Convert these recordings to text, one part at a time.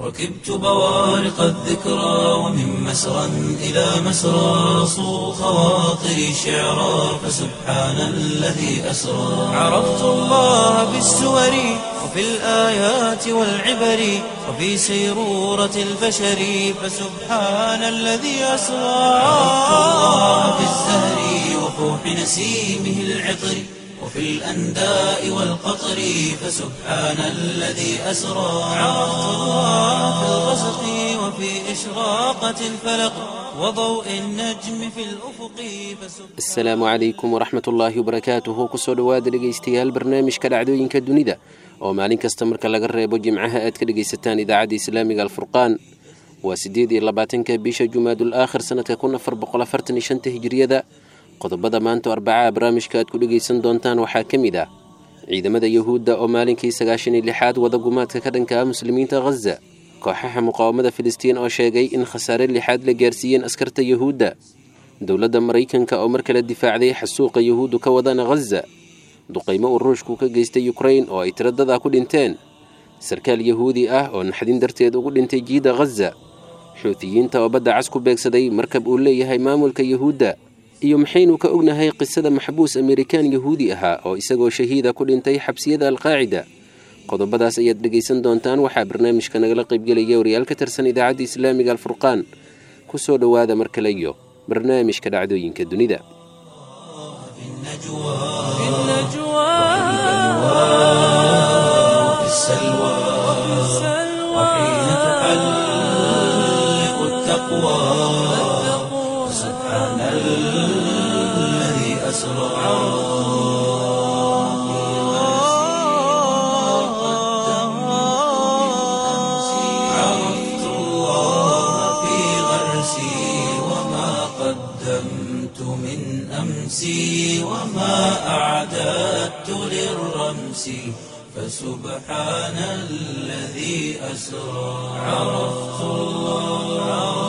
ركبت بوارق الذكرى ومن مسرى إلى مسرى صو خواطري شعرا فسبحان الذي أسرى عرفت الله بالسور وفي الآيات والعبر وفي سيرورة البشر فسبحان الذي أسرى عرفت الله بالزهر وفوح نسيمه العطر وفي الأنداء والقطر فسبحان الذي أسرى عرفت الله في الغسق وفي إشراقة الفلق وضوء النجم في الأفق فسبحان asalaamu calaykum waraxmat ullaahi wabarakaatuhu kusoo dhowaada dhegaystayaal barnaamijka dhacdooyinka dunida oo maalin kasta marka laga reebo jimcaha aad ka dhegaysataan idaacadda islaamiga alfurqaan waa siddeed iyo labaatanka bisha jumaadul aakhir sanadka kun afar boqol afartan iyo shanta hijiriyada qodobada maanta oo arbacaha barnaamijka aad ku dhegaysan doontaan waxaa ka mid ah ciidamada yuhuudda oo maalinkii sagaashan iyo lixaad wada gumaadka ka dhanka ah muslimiinta khaza kooxaha muqaawamada filistiin oo sheegay in khasaare lixaad la gaarsiiyeen askarta yuhuudda dowladda maraykanka oo mar kale difaacday xasuuqa yuhuuddu ka wadana khaza duqaymo uu ruushku ka geystay yukrain oo ay tiradada ku dhinteen sarkaal yahuudi ah oo naxdin darteed ugu dhintay jiida khaza xuutiyiinta oo badda cas ku beegsaday markab uu leeyahay maamulka yuhuudda iyo maxaynu ka ognahay qisada maxbuus amerikaan yahuudi ahaa oo isagoo shahiida ku dhintay xabsiyada alqaacida qodobadaas ayaad dhegaysan doontaan waxaa barnaamijka nagala qaybgelaya wariyaal ka tirsan idaacadda islaamiga alfurqaan kusoo dhowaada mar kale iyo barnaamijka dhacdooyinka dunida في وفي السلوى وحين تحلق التقوى سبحان الذي أسرى عرفت الله في غرسي وما قدمت من أمسي وما أعددت للرمس فسبحان الذي أسرى عرفت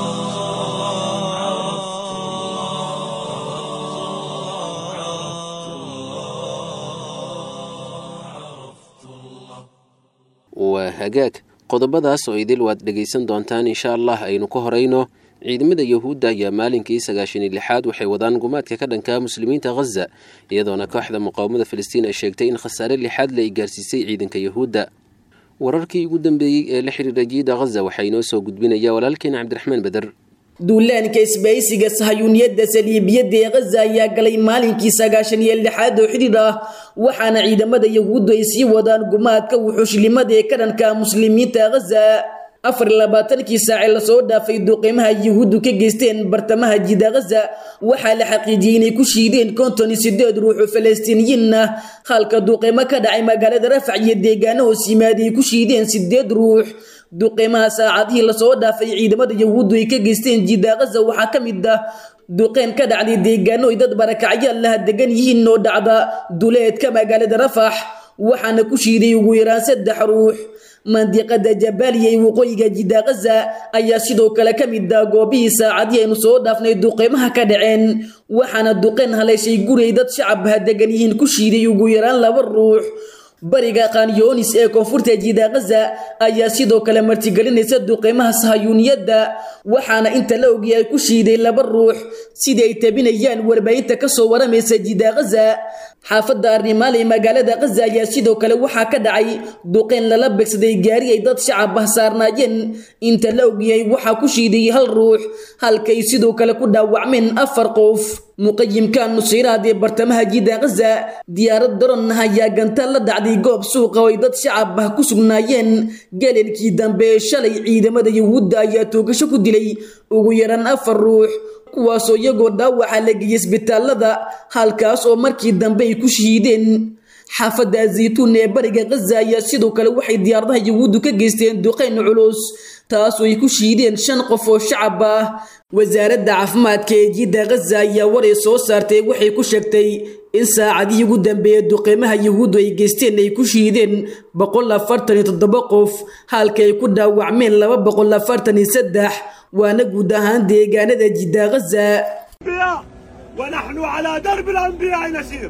waa hagaag qodobadaas oo idil waad dhegaysan doontaan insha allah aynu ka horayno ciidamada yuhuudda ayaa maalinkii sagaashan iyo lixaad waxay wadaan gumaadka ka dhanka muslimiinta khaza iyadoona kooxda muqaawamada filistiin ay sheegtay in khasaare lixaad la ay gaarsiisay ciidanka yuhuudda wararkii ugu dambeeyey ee la xiriira jiida khaza waxaa inoo soo gudbinaya walaalkeena cabdiraxmaan beder duulaanka isbaysiga sahayuuniyadda saliibiyadda ee khaza ayaa galay maalinkii sagaashan iyo lixaad oo xidhiir ah waxaana ciidamada yahuuddu ay sii wadaan gumaadka wuxuushlimada ee ka dhanka muslimiinta khaza afar iyo labaatankii saace lasoo dhaafay duqeymaha yuhuuddu ka geysteen bartamaha jida khaza waxaa la xaqiijiyey inay ku shiideen konton iyo sideed ruux oo falastiiniyiin ah halka duqeymo ka dhacay magaalada rafac iyo deegaano hoos yimaaday ay ku shiideen sideed ruux duqeymaha saacadihii lasoo dhaafay ciidamada yahuuddu ay ka geysteen jida khaza waxaa ka mid ah duqeyn ka dhacday deegaano ay dad barakacyaal laha degan yihiin oo dhacda duleedka magaalada rafax waxaana ku shiiday ugu yaraan saddex ruux mandiqada jabaaliya ee waqooyiga jida khaza ayaa sidoo kale ka mid ah goobihii saacadii aynu soo dhaafnay duqeymaha ka dhaceen waxaana duqeyn haleeshay guray dad shacab ha degan yihiin ku shiiday ugu yaraan laba ruux bariga khanyonis ee koonfurta jida khaza ayaa sidoo kale martigelinaysa duqeymaha sahayuuniyadda waxaana inta la ogyahay ku shiiday laba ruux sidii ay tabinayaan warbaahinta kasoo waramaysa jida khaza xaafadda arrimaal ee magaalada khaza ayaa sidoo kale waxaa ka dhacay duqeyn lala begsaday gaari ay dad shacab ah saarnaayeen inta la ogyahay waxaa ku shiiday hal ruux halkay sidoo kale ku dhaawacmeen afar qof muqayimka nusayraad ee bartamaha jida khaza diyaarad daron ah ayaa gantaal la dhacday goob suuqa oo ay dad shacab ah ku sugnaayeen galeelkii dambe ee shalay ciidamada yuhuudda ayaa toogasho ku dilay ugu yaraan afar ruux kuwaasoo iyagoo dhaawaca la geeyey isbitaalada halkaas oo markii dambe ay ku shahiideen xaafadda zaytuun ee bariga khaza ayaa sidoo kale waxay diyaaradaha yuhuuddu ka geysteen duqeyn culus taasoo ay ku shiideen shan qof oo shacab ah wasaaradda caafimaadka ee jidda khaza ayaa waray soo saartay waxay ku sheegtay in saacadihii ugu dambeeyey duqeymaha yuhuuddu ay geysteen ay ku shiideen boqol afartan iyo toddoba qof halka ay ku dhaawacmeen laba boqol afartan iyo saddex waana guud ahaan deegaanada jidda khaza الأنبياء ونحن على درب الأنبياء نسير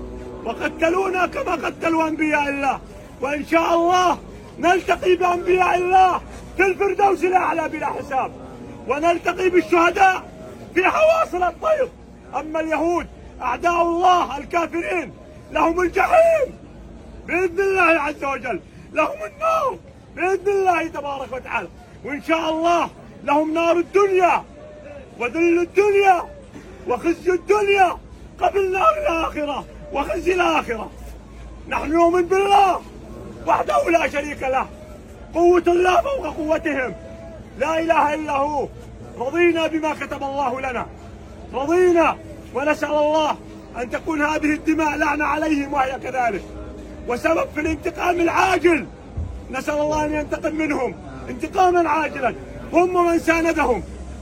وقتلونا كما قتلوا أنبياء الله وإن شاء الله نلتقي بأنبياء الله في الفردوس الأعلى بلا حساب ونلتقي بالشهداء في حواصل الطير أما اليهود أعداء الله الكافرين لهم الجحيم بإذن الله عز وجل لهم النار بإذن الله تبارك وتعالى وإن شاء الله لهم نار الدنيا وذل الدنيا وخزي الدنيا قبل نار الآخرة وخزي الآخرة نحن نؤمن بالله وحده لا شريك له قوة الله فوق قوتهم لا إله إلا هو رضينا بما كتب الله لنا رضينا ونسأل الله أن تكون هذه الدماء لعنة عليهم وهي كذلك وسبب في الانتقام العاجل نسأل الله أن ينتقم منهم انتقاما عاجلا هم من ساندهم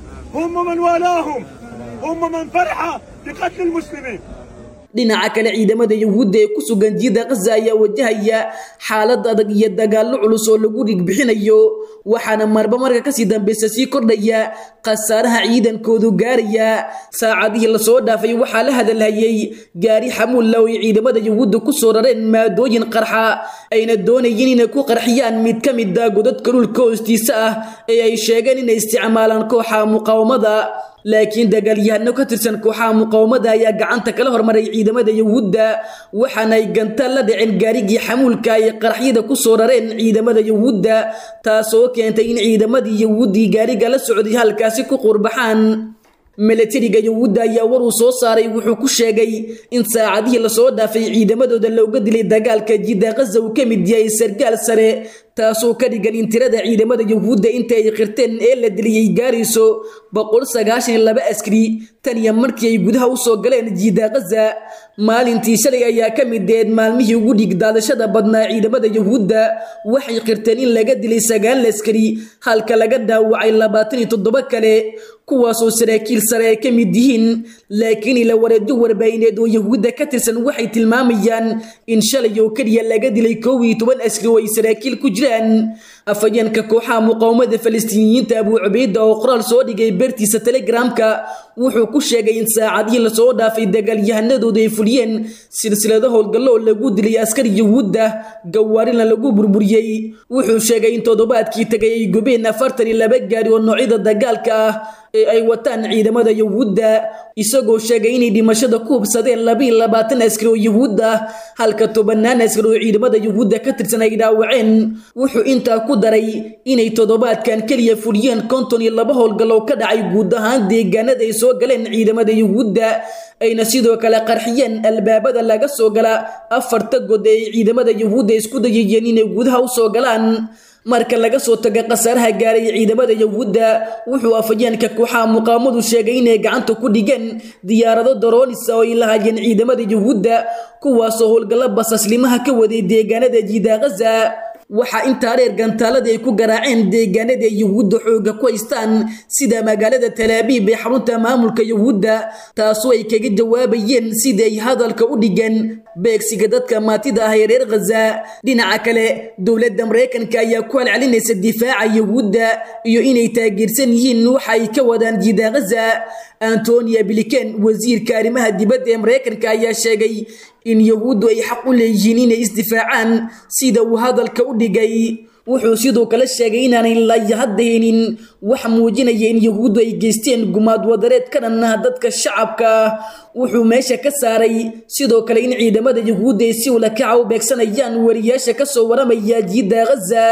هم من والاهم هم من فرح بقتل المسلمين dhinaca kale ciidamada yuhuudda ee ku sugan jiida khaza ayaa wajahaya xaalad adag iyo dagaallo culus oo lagu dhigbixinayo waxaana marba marka kasii dambeysa sii kordhaya khasaaraha ciidankoodu gaaraya saacadihii lasoo dhaafay waxaa la hadalhayay gaari xamuulla oo ay ciidamada yuhuudda ku soo rareen maadooyin qarxa ayna doonayeen inay ku qarxiyaan mid ka mid a godadka dhulka hoostiisa ah ee ay sheegeen inay isticmaalaan kooxa muqaawamada laakiin dagaalyahano ka tirsan kooxaha muqaawamada ayaa gacanta kala hormaray ciidamada yuhuudda waxaana ay gantaal la dhaceen gaarigii xamuulka ay qaraxyada ku soo rareen ciidamada yuhuudda taasoo keentay in ciidamadii yuhuuddii gaariga la socday halkaasi ku qurbaxaan milatariga yuhuudda ayaa war uu soo saaray wuxuu ku sheegay in saacadihii lasoo dhaafay ciidamadooda looga dilay dagaalka jidda khaza uu ka mid yahay sargaal sare taasoo ka dhigan in tirada ciidamada yuhuudda inta ay qirteen ee la diliyey gaarayso boqol sagaashan iyo laba askari tan iyo markii ay gudaha usoo galeen jiida khaza maalintii shalay ayaa ka mid deed maalmihii ugu dhig daadashada badnaa ciidamada yuhuudda waxay qirteen in laga dilay sagaal askari halka laga dhaawacay labaatan iyo toddoba kale kuwaasoo saraakiil sare ay ka mid yihiin laakiin ila wareedyo warbaahineed oo yuhuudda ka tirsan waxay tilmaamayaan in shalay oo keliya laga dilay koow iyo toban askari oo ay saraakiil ku jiraan afhayeenka kooxaha muqaawamada falastiiniyiinta abuu cubayda oo qoraal soo dhigay beertiisa telegramka wuxuu ku sheegay in saacadihii lasoo dhaafay dagaalyahanadooda ay fuliyeen silsilado howlgallo oo lagu dilay askari yuhuudda gawaarina lagu burburiyey wuxuu sheegay in toddobaadkii tagay ay gubeen afartan iyo laba gaari oo noocyada dagaalka ah ee ay wataan ciidamada yuhuudda isagoo sheegay inay dhimashada ku hubsadeen labiiyo labaatan askari oo yuhuud ah halka tobanaan askari oo ciidamada yuhuudda ka tirsan ay dhaawaceen wuxuu intaa ku daray inay toddobaadkan keliya fuliyeen konton iyo laba howlgallow ka dhacay guud ahaan deegaanada ay soo galeen ciidamada yuhuudda ayna sidoo kale qarxiyeen albaabada laga soo gala afarta god ee ay ciidamada yuhuudda isku dayayeen inay gudaha u soo galaan marka laga soo taga khasaaraha gaaray ciidamada yuhuudda wuxuu afhayeenka kooxaha muqaamadu sheegay inay gacanta ku dhigeen diyaarado daroonisa oo ay lahaayeen ciidamada yuhuudda kuwaasoo howlgallo basaslimaha ka waday deegaanada jiida khaza waxaa intaa dheer gantaalada ay ku garaaceen deegaanada ay yuhuudda xooga ku haystaan sida magaalada talaabiib ee xarunta maamulka yuhuudda taasoo ay kaga jawaabayeen sidii ay hadalka u dhigeen beegsiga dadka maatida ah ee reer khaza dhinaca kale dowladda maraykanka ayaa ku halcelinaysa difaaca yuhuudda iyo inay taageersan yihiin waxa ay ka wadaan jiida khaza antonia bliken wasiirka arrimaha dibadda ee maraykanka ayaa sheegay in yuhuuddu ay xaq u leeyihiin inay isdifaacaan sida uu hadalka u dhigay wuxuu sidoo kale sheegay inaanay laya hadda helin wax muujinaya in yuhuuddu ay geysteen gumaad wadareed ka dhan ah dadka shacabka ah wuxuu meesha ka saaray sidoo kale in ciidamada yuhuudda ay si ulakaca u beegsanayaan wariyaasha ka soo waramaya jiidda khaza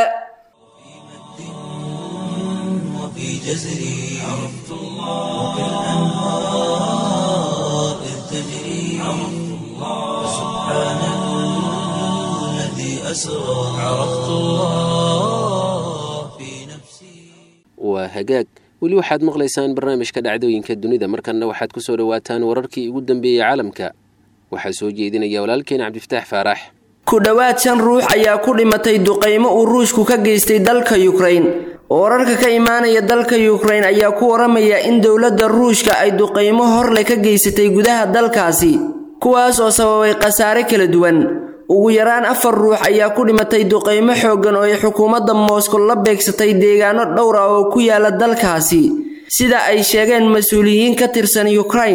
وفي جزري عرفت الله وكالأنهار إذ تجري عرفت الله سبحان الذي أسرى عرفت الله في نفسي waa hagaag weli waxaad maqlaysaan barnaamijka dhacdooyinka dunida markanna waxaad ku soo dhowaataan wararkii ugu dambeeyey caalamka waxaa soo jeedinaya walaalkeen cabdifataax faarax ku dhowaad shan ruux ayaa ku dhimatay duqaymo uu ruushku ka geystay dalka yukrain wararka ka imaanaya dalka yukrain ayaa ku waramaya in dowladda ruushka ay duqaymo horle ka geysatay gudaha dalkaasi kuwaas oo sababay khasaare kala duwan ugu yaraan afar ruux ayaa ku dhimatay duqaymo xooggan oo ay xukuumadda mooskow la beegsatay deegaano dhowr ah oo ku yaala dalkaasi sida ay sheegeen mas-uuliyiin ka tirsan yukrain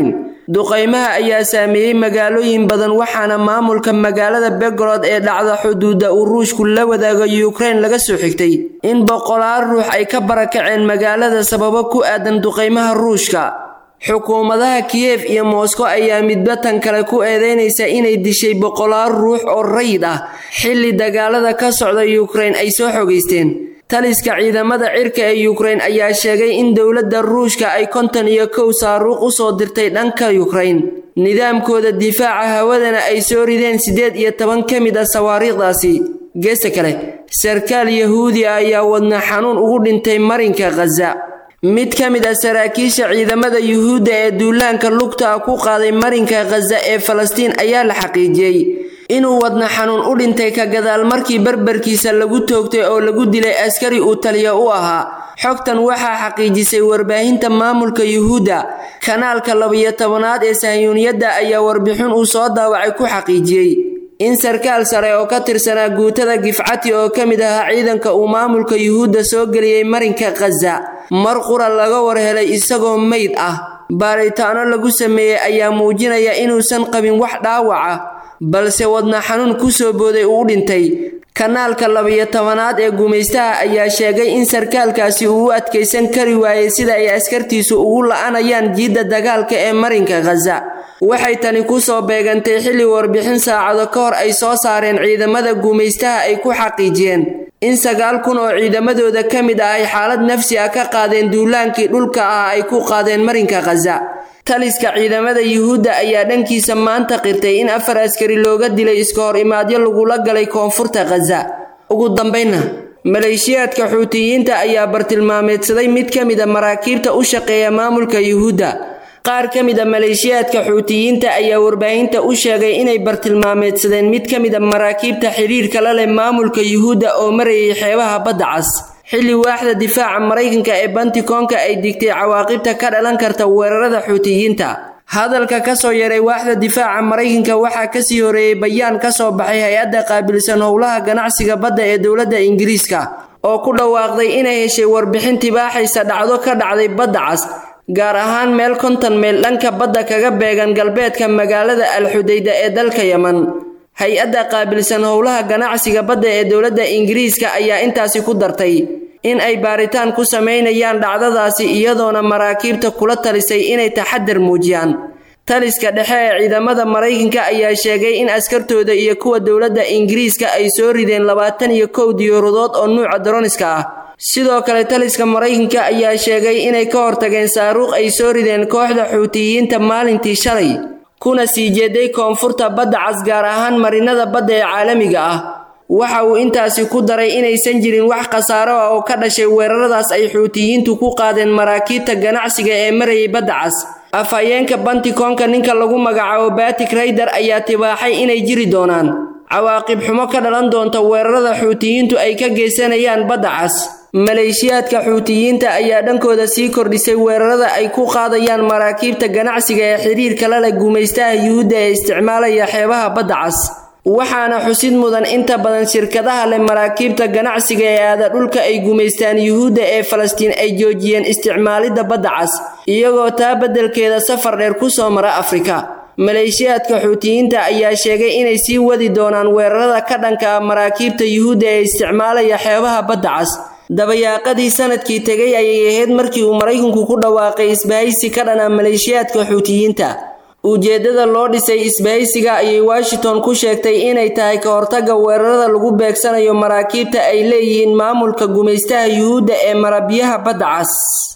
duqaymaha ayaa saameeyey magaalooyin badan waxaana maamulka magaalada begorod ee dhacda xuduudda uu ruushku la wadaago yukrain laga soo xigtay in boqolaal ruux ay ka barakaceen magaalada sababo ku aadan duqaymaha ruushka xukuumadaha kiyef iyo moskow ayaa midba tan kale ku eedeynaysa inay dishay boqolaal ruux oo rayid ah xilli dagaalada ka socda yukrain ay soo xogaysteen taliska ciidamada cirka ee yukrain ayaa sheegay in dowladda ruushka ay konton iyo kow saaruuq u soo dirtay dhanka yukrain nidaamkooda difaaca hawadana ay soo rideen siddeed iyo toban ka mid ah sawaariikhdaasi geesta kale sarkaal yahuudi ah ayaa wadna xanuun ugu dhintay marinka khaza mid ka mid ah saraakiisha ciidamada yuhuudda ee duulaanka lugta ah ku qaaday marinka khaza ee falastiin ayaa la xaqiijiyey inuu wadna xanuun u dhintay ka gadaal markii barbarkiisa lagu toogtay oo lagu dilay askari uu taliya u ahaa xogtan waxaa xaqiijisay warbaahinta maamulka yuhuudda kanaalka labiyo tobanaad ee sahyuuniyadda ayaa warbixin uu soo daawacay ku xaqiijiyey in sarkaal sare oo ka tirsanaa guutada gifcati oo ka mid ahaa ciidanka uu maamulka yuhuudda soo geliyey marinka khaza mar qura laga war helay isagoo meyd ah baaritaano lagu sameeyey ayaa muujinaya inuusan qabin wax dhaawaca balse wadna xanuun ku soo booday uu u dhintay kanaalka labiyo tobanaad ee gumaystaha ayaa sheegay in sarkaalkaasi uu u adkaysan kari waayey sida ay askartiisu ugu la'anayaan jiidda dagaalka ee marinka khaza waxay tani ku soo beegantay xilli warbixin saacado ka hor ay soo saareen ciidamada gumaystaha ay ku xaqiijiyeen in sagaal kun oo ciidamadooda ka mid ah ay xaalad nafsi ah ka qaadeen duulaankii dhulka ah ay ku qaadeen marinka khaza taliska ciidamada yuhuudda ayaa dhankiisa maanta qirtay in afar askari looga dilay iska hor imaadyo lagula galay koonfurta khaza ugu dambaynna maleeshiyaadka xuutiyiinta ayaa bartilmaameedsaday mid ka mid a maraakiibta u shaqeeya maamulka yuhuudda qaar ka mid a maleeshiyaadka xuutiyiinta ayaa warbaahinta u sheegay inay bartilmaameedsadeen mid ka mid a maraakiibta xidhiirka la leh maamulka yuhuudda oo marayay xeebaha badda cas xilli waaxda difaaca maraykanka ee bantikoonka ay digtay cawaaqibta ka dhalan karta weerarada xuutiyiinta hadalka ka soo yaray waaxda difaaca maraykanka waxaa kasii horeeyey bayaan ka soo baxay hay-adda qaabilsan howlaha ganacsiga badda ee dowladda ingiriiska oo ku dhawaaqday inay heshay warbixin tibaaxaysa dhacdo ka dhacday badda cas gaar ahaan meel konton meel dhanka badda kaga beegan galbeedka magaalada alxudayda ee dalka yeman hay-adda qaabilsan howlaha ganacsiga badda ee dowladda ingiriiska ayaa intaasi ku dartay in ay baaritaan ku samaynayaan dhacdadaasi iyadoona maraakiibta kula talisay inay taxadar muujiyaan taliska dhexe ee ciidamada maraykanka ayaa sheegay in askartooda iyo kuwa dowladda ingiriiska ay soo rideen labaatan iyo kow diyaaradood oo nuuca daroniska ah sidoo kale taliska maraykanka ayaa sheegay inay ka hortageen saaruuq ay soo rideen kooxda xuutiyiinta maalintii shalay kuna sii jeeday koonfurta badda cas gaar ahaan marinada badda ee caalamiga ah waxa uu intaasi ku daray inaysan jirin wax khasaaro ah oo ka dhashay weeraradaas ay xuutiyiintu ku qaadeen maraakiibta ganacsiga ee marayay badda cas afhayeenka bantikoonka ninka lagu magacaabo batik rayder ayaa tibaaxay inay jiri doonaan cawaaqib xumo ka dhalan doonta weerarada xuutiyiintu ay ka geysanayaan badda cas maleeshiyaadka xuutiyiinta ayaa dhankooda sii kordhisay weerarada ay ku qaadayaan maraakiibta ganacsiga ee xidhiirka la leh gumaystaha yuhuudda ee isticmaalaya xeebaha badda cas waxaana xusid mudan inta badan shirkadaha leh maraakiibta ganacsiga ee aada dhulka ay gumaystaan yuhuudda ee falastiin ay joojiyeen isticmaalidda badda cas iyagoo taa beddelkeeda safar dheer ku soo mara afrika maleeshiyaadka xuutiyiinta ayaa sheegay inay sii wadi doonaan weerarada ka dhanka ah maraakiibta yuhuudda ee isticmaalaya xeebaha badda cas dabayaaqadii sanadkii tegay ayay ahayd markii uu maraykanku ku dhawaaqay isbahaysi ka dhana maleeshiyaadka xuutiyiinta ujeeddada loo dhisay isbahaysiga ayay washington ku sheegtay inay tahay ka hortagga weerarada lagu beegsanayo maraakiibta ay leeyihiin maamulka gumaystaha yuhuudda ee marabiyaha badda cas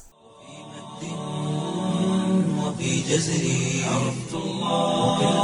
وفي جزري عرفت الله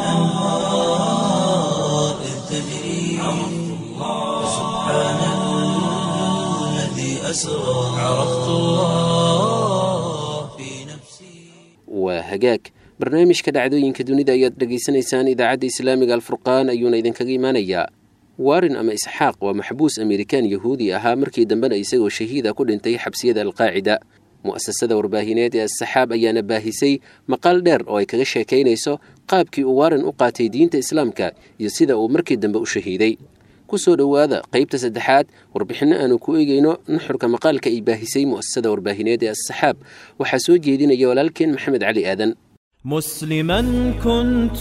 وكالأنهار إذ تجري عرفت الله سبحان الذي أسرى عرفت الله في نفسي waa hagaag barnaamijka dhacdooyinka dunida ayaad dhegaysanaysaan idaacadda islaamiga alfurqaan ayuuna idinkaga imaanayaa warin ama isxaaq waa maxbuus amerikaan yahuudi ahaa markii dambena isagoo shahiida ku dhintay xabsiyada alqaacida mu'asasada warbaahineed ee asaxaab ayaana baahisay maqaal dheer oo ay kaga sheekaynayso qaabkii uu warin u qaatay diinta islaamka iyo sida uu markii dambe u shahiiday ku soo dhowaada qaybta saddexaad warbixinno aanu ku eegayno nuxurka maqaalka ay baahisay mu'asasada warbaahineed ee asaxaab waxaa soo jeedinaya walaalkeen maxamed cali aadan مسلما كنت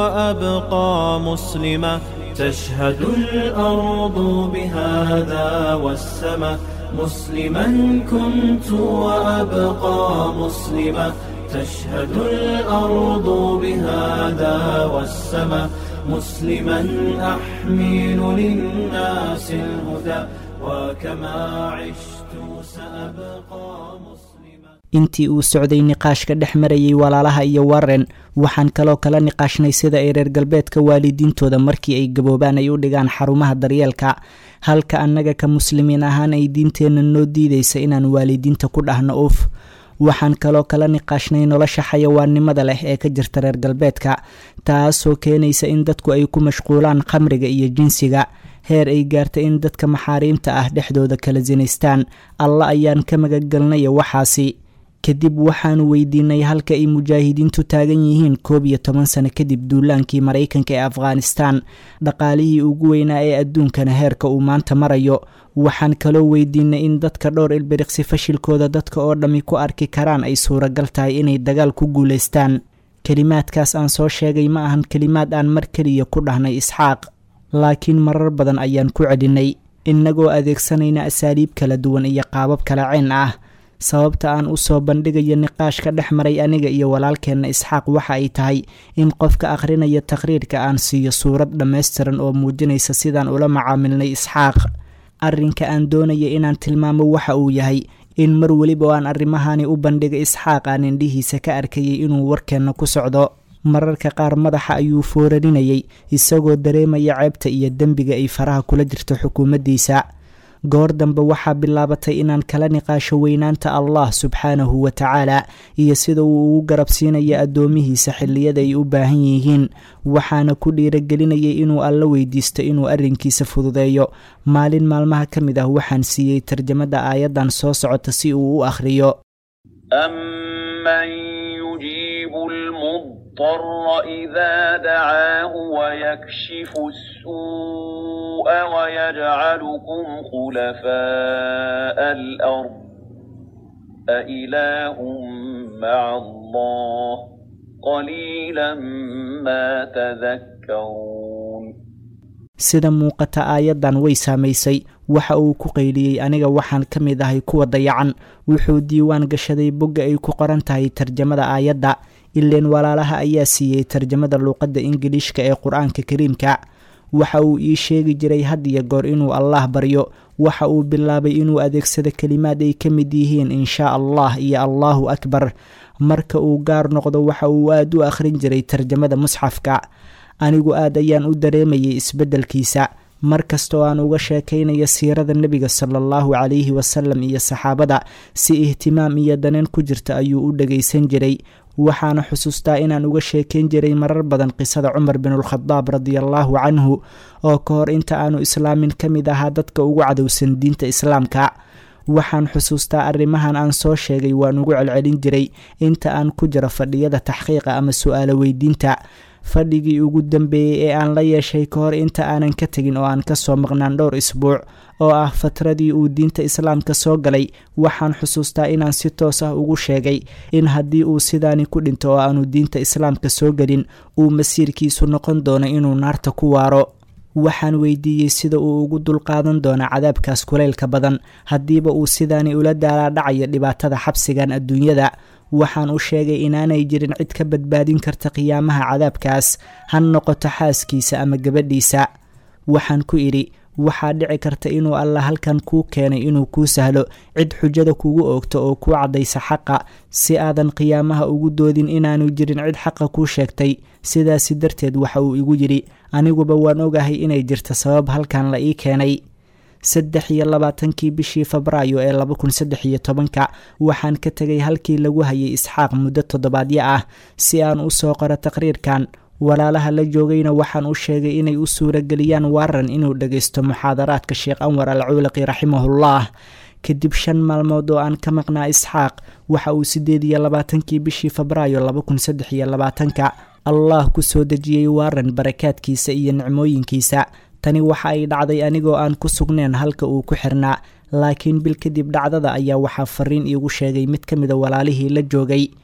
وأبقى مسلما تشهد الأرض بهذا والسماء مسلما كنت وأبقى مسلما تشهد الأرض بهذا والسماء مسلما أحمل للناس الهدى وكما عشت سأبقى مسلما intii uu socday niqaashka dhex marayay walaalaha iyo warren waxaan kaloo kala niqaashnay sida ay reer galbeedka waalidiintooda markii ay gaboobaan ay u dhigaan xarumaha daryeelka halka annaga ka muslimiin ahaan ay diinteenna noo diidaysa inaan waalidiinta ku dhahno uf waxaan kaloo kala niqaashnay nolosha xayawaannimada leh ee ka jirta reer galbeedka taasoo keenaysa in dadku ay ku mashquulaan khamriga iyo jinsiga heer ay gaarta in dadka maxaariimta ah dhexdooda kala sinaystaan alla ayaan ka magagelnaya waxaasi kadib waxaanu weydiinay halka ay mujaahidiintu taagan yihiin koob iyo toban sano kadib duulaankii maraykanka ee afghanistan dhaqaalihii ugu weynaa ee adduunkana heerka uu maanta marayo waxaan kaloo weydiinay in dadka dhowr ilbiriqsi fashilkooda dadka oo dhammi ku arki karaan ay suuragal tahay inay dagaal ku guulaystaan kelimaadkaas aan soo sheegay ma ahan kelimaad aan mar keliya ku dhahnay isxaaq laakiin marar badan ayaan ku celinay innagoo adeegsanayna asaaliib kala duwan iyo qaabab kala ceen ah sababta aan u soo bandhigayo niqaashka dhex maray aniga iyo walaalkeenna isxaaq waxa ay tahay in qofka akhrinaya taqhriirka aan siiyo suurad dhammaystiran oo muujinaysa sidaan ula macaamilnay isxaaq arrinka aan doonaya inaan tilmaamo waxa uu yahay in mar weliba oo aan arrimahani u bandhiga isxaaq aan indhihiisa ka arkayay inuu warkeenna ku socdo mararka qaar madaxa ayuu foorarinayay isagoo dareemaya ceebta iyo dembiga ay faraha kula jirto xukuumaddiisa goor dambe waxaa bilaabatay inaan kala niqaasho weynaanta allah subxaanahu wa tacaala iyo sida uu ugu garabsiinayo addoomihiisa xilliyada ay u baahan yihiin waxaana ku dhiiragelinayay inuu alla weydiisto inuu arrinkiisa fududeeyo maalin maalmaha ka mid ah waxaan siiyey tarjamada aayaddan soo socota si uu u akhriyo المضطر إذا دعاه ويكشف السوء ويجعلكم خلفاء الأرض أإله مع الله قليلا ما تذكرون sida muuqata aayaddan way saamaysay waxa uu ku qayliyey aniga waxaan ka mid ahay kuwa dayacan wuxuu diiwaan gashaday bogga ay ku qoran tahay tarjamada aayadda ileen walaalaha ayaa siiyey tarjamada luuqadda ingiliishka ee qur-aanka kariimka waxa uu ii sheegi jiray had iyo goor inuu allaah baryo waxa uu bilaabay inuu adeegsado kelimaad ay ka mid yihiin inshaa allah iyo allaahu akbar marka uu gaar noqdo waxa uu aad u akhrin jiray tarjamada musxafka anigu aad ayaan u dareemayay isbeddelkiisa mar kastoo aan uga sheekaynayo siirada nebiga sala allahu calayhi wasalam iyo saxaabada si ihtimaam iyo daneen ku jirta ayuu u dhagaysan jiray waxaana xusuustaa inaan uga sheekayn jiray marar badan qisada cumar binulkhadaab radiallaahu canhu oo ka hor inta aanu islaamin ka mid ahaa dadka ugu cadowsan diinta islaamka waxaan xusuustaa arrimahan aan soo sheegay waan ugu celcelin jiray inta aan ku jiro fadhiyada taxqiiqa ama su-aalo weydiinta fadhigii ugu dambeeyey ee aan la yeeshay ka hor inta aanan ka tegin oo aan kasoo maqnaan dhowr isbuuc oo ah fatradii uu diinta islaamka soo galay waxaan xusuustaa inaan si toos ah ugu sheegay in haddii uu sidaani ku dhinto oo aanu diinta islaamka soo gelin uu masiirkiisu noqon doono inuu naarta ku waaro waxaan weydiiyey sida uu ugu dulqaadan doono cadaabkaas kulaylka badan haddiiba uu sidaani ula daalaadhacayo dhibaatada xabsigan adduunyada waxaan u sheegay inaanay jirin cid ka badbaadin karta qiyaamaha cadaabkaas ha noqoto xaaskiisa ama gabadhiisa waxaan ku idhi waxaa dhici karta inuu alla halkan kuu keenay inuu kuu sahlo cid xujada kugu oogto oo kuu caddaysa xaqa si aadan qiyaamaha ugu doodin inaanu jirin cid xaqa kuu sheegtay sidaasi darteed waxa uu igu yidhi aniguba waan ogahay inay jirta sabab halkan la ii keenay saddex iyo labaatankii bishii febraayo ee laba kun saddex iyo tobanka waxaan ka tegay halkii lagu hayay isxaaq muddo toddobaadyo ah si aan u soo qoro taqriirkan walaalaha la joogayna waxaan u sheegay inay u suurageliyaan waaran inuu dhagaysto muxaadaraadka sheekh anwar al cuulaqi raximahullah kadib shan maalmood oo aan ka maqnaa isxaaq waxa uu siddeed iyo labaatankii bishii febraayo laba kun saddex iyo labaatanka allah ku soo dejiyey waaran barakaadkiisa iyo nicmooyinkiisa tani waxa ay dhacday anigoo aan ku sugneen halka uu ku xirnaa laakiin bil kadib dhacdada ayaa waxaa fariin iigu sheegay mid ka mida walaalihii la joogay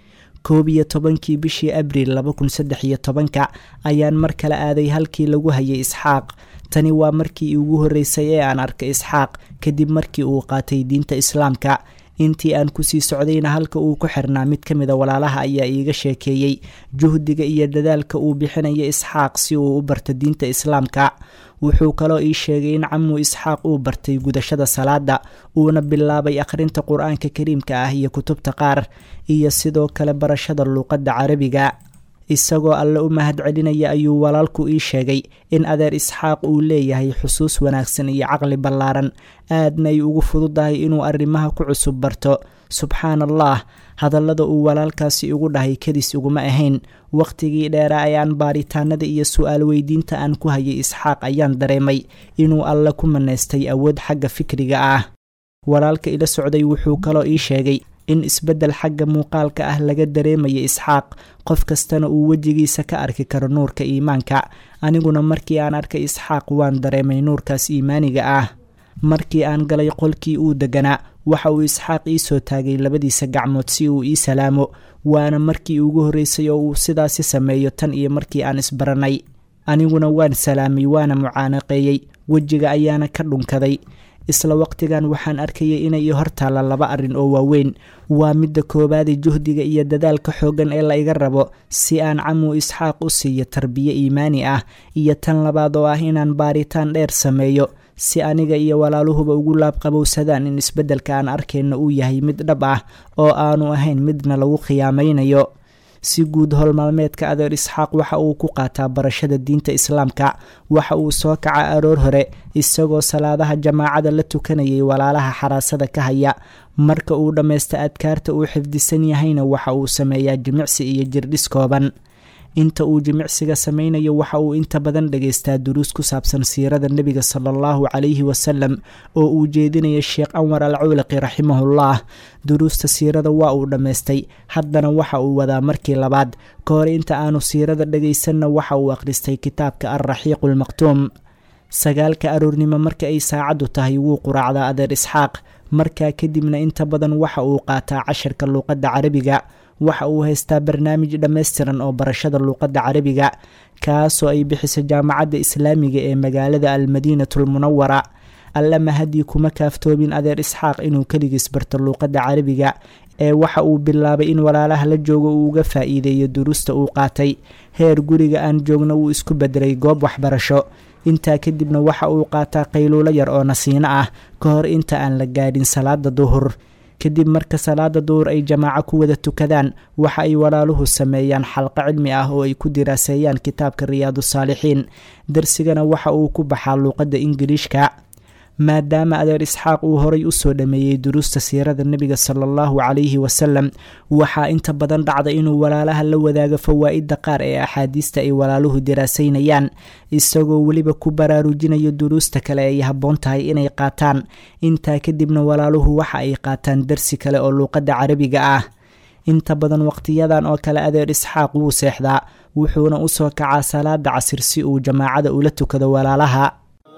koob iyo tobankii bishii abriil laba kun saddex iyo tobanka ayaan mar kale aaday halkii lagu hayay isxaaq tani waa markii ugu horreysay ee aan arkay isxaaq kadib markii uu qaatay diinta islaamka intii aan kusii socdayna halka uu ku xirnaa mid ka mida walaalaha ayaa iiga sheekeeyey juhdiga iyo dadaalka uu bixinayo isxaaq si uu u barto diinta islaamka wuxuu kaloo ii sheegay in camuu isxaaq uu bartay gudashada salaada uuna bilaabay akhrinta qur-aanka kariimka ah iyo kutubta qaar iyo sidoo kale barashada luuqadda carabiga isagoo alle u mahad celinaya ayuu walaalku ii sheegay in adeer isxaaq uu leeyahay xusuus wanaagsan iyo caqli ballaaran aadna ay ugu fududahay inuu arrimaha ku cusub barto subxaan allah hadallada uu walaalkaasi igu dhahay kadis iguma ahayn wakhtigii dheera ayaan baaritaanada iyo su-aal weydiinta aan ku hayay isxaaq ayaan dareemay inuu alle ku manaystay awood xagga fikriga ah walaalka ila socday wuxuu kaloo ii sheegay in isbeddel xagga muuqaalka ah laga dareemaya isxaaq qof kastana uu wejigiisa ka arki karo nuurka iimaanka aniguna markii aan arkay isxaaq waan dareemay nuurkaas iimaaniga ah markii aan galay qolkii uu deganaa waxa uu isxaaq ii soo taagay labadiisa gacmood si uu ii salaamo waana markii ugu horreysay oo uu sidaasi sameeyo tan iyo markii aan isbaranay aniguna waan salaamay waana mucaanaqeeyey wejiga ayaana ka dhunkaday isla waqtigan waxaan arkayay inay ii hortaalla laba arrin oo waaweyn waa midda koowaadee juhdiga iyo dadaalka xooggan ee la iga rabo si aan camuu isxaaq u siiyo tarbiye iimaani ah iyo tan labaad oo ah inaan baaritaan dheer sameeyo si aniga iyo walaaluhuba ugu laabqabowsadaan in isbeddelka aan arkayno uu yahay mid dhab ah oo aanu ahayn midna lagu khiyaamaynayo si guud howlmaalmeedka adeer isxaaq waxa uu ku qaataa barashada diinta islaamka waxa uu soo kaca aroor hore isagoo salaadaha jamaacada la tukanayay walaalaha xaraasada ka haya marka uu dhammaysta adkaarta uu xifdisan yahayna waxa uu sameeyaa jimicsi iyo jirdhis kooban inta uu jimicsiga sameynayo waxa uu inta badan dhagaystaa duruus ku saabsan siirada nebiga sala allahu calayhi wasalam oo uu jeedinaya sheekh anwar al cuulaqi raximahullah duruusta siirada waa uu dhammaystay haddana waxa uu wadaa markii labaad ka hor inta aanu siirada dhagaysanna waxa uu akhristay kitaabka alraxiiqu lmaqtuum sagaalka aroornimo marka ay saacaddu tahay wuu quraacdaa adeer isxaaq markaa kadibna inta badan waxa uu qaataa casharka luuqadda carabiga waxa uu haystaa barnaamij dhammaystiran oo barashada luuqadda carabiga kaasoo ay bixiso jaamacadda islaamiga ee magaalada almadiinatulmunawara alla mahadii kuma kaaftoobin adeer isxaaq inuu keligiis barto luuqadda carabiga ee waxa uu bilaabay in walaalaha la joogo uu uga faa'iideeyo duruusta uu qaatay heer guriga aan joogna uu isku bedelay goob waxbarasho intaa kadibna waxa uu qaataa qayluulo yar oo nasiino ah ka hor inta aan la gaadhin salaada duhur kadib marka salaada duhur ay jamaaco ku wada tukadaan waxa ay walaaluhu sameeyaan xalqo cilmi ah oo ay ku diraaseeyaan kitaabka riyaadu saalixiin darsigana waxa uu ku baxaa luuqadda ingiliishka maadaama adeer isxaaq uu horay usoo dhameeyey duruusta siirada nebiga sala allahu calayhi wasalam waxaa inta badan dhacda inuu walaalaha la wadaago fawaa'idda qaar ee axaadiista ay walaaluhu diraasaynayaan isagoo weliba ku baraarujinayo duruusta kale ay habboon tahay inay qaataan intaa kadibna walaaluhu waxa ay qaataan darsi kale oo luuqadda carabiga ah inta badan waqtiyadan oo kale adeer isxaaq wuu seexdaa wuxuuna usoo kacaa salaada casir si uu jamaacada ula tukado walaalaha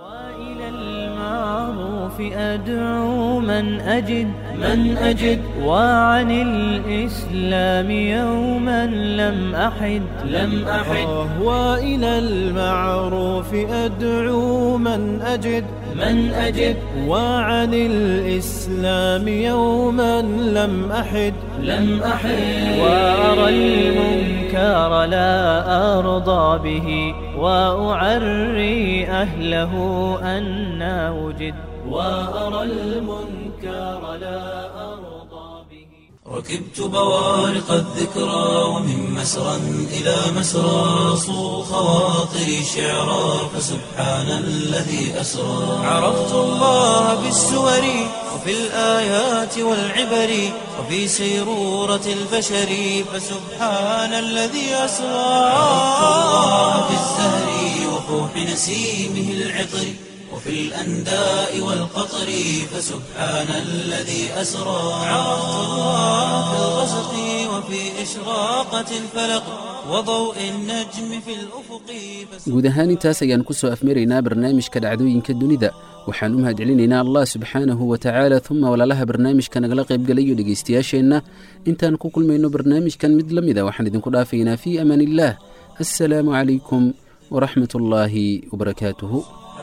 أدعو من أجد من أجد وعن الإسلام يوما لم أحد لم أحد وإلى المعروف أدعو من أجد من أجد وعن الإسلام يوما لم أحد لم أحد وأرى المنكر لا أرضى به وأعري أهله أنا وجد وأرى المنكر لا أرضى به ركبت بوارق الذكرى ومن مسرى إلى مسرى صو خواطري شعرا فسبحان الذي أسرى عرفت الله بالسور وفي الآيات والعبر وفي سيرورة البشر فسبحان الذي أسرى عرفت الله بالزهر وفوح نسيمه العطر وفي الأنداء والقطر فسبحان الذي أسرى عرفت الله في الغسق وفي إشراقة الفلق وضوء النجم في الأفق guud ahaan intaas ayaan ku soo afmaraynaa barnaamijka dhacdooyinka dunida waxaan u mahadcelinaynaa allah subxaanahu wa tacaala uma walaalaha barnaamijka nagala qaybgalayo dhegaystayaasheenna intaan ku kulmayno barnaamijkan mid la mida waxaan idinku dhaafaynaa fii amaan illaah assalaamu calaykum waraxmat ullaahi wabarakaatuhu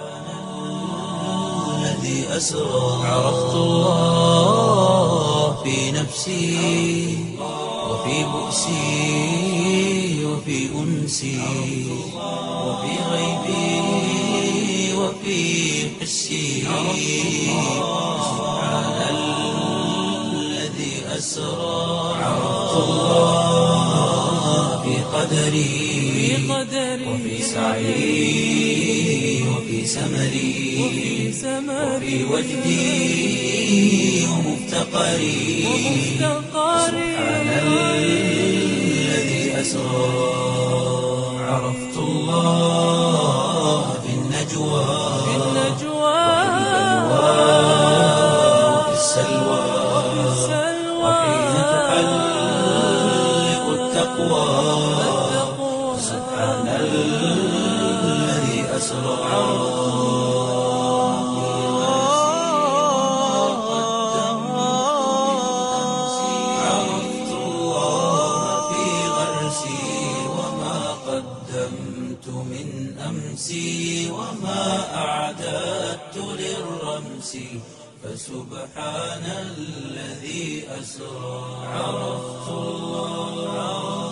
الذي أسرى عرفت الله في نفسي وفي بؤسي وفي أنسي وفي غيبي وفي حسي سبحان الذي أسرى عرفت الله في قدري وفي سعي وفي سمري وفي وجدي ومفتقري سبحان الذي أسرى عرفت الله في النجوى وفي السلوى وحين تحلق التقوى سبحان الذي أسرى عرفت الله في غرسي وما قدمت من أمسي وما أعددت للرمس فسبحان الذي أسرى عرفت الله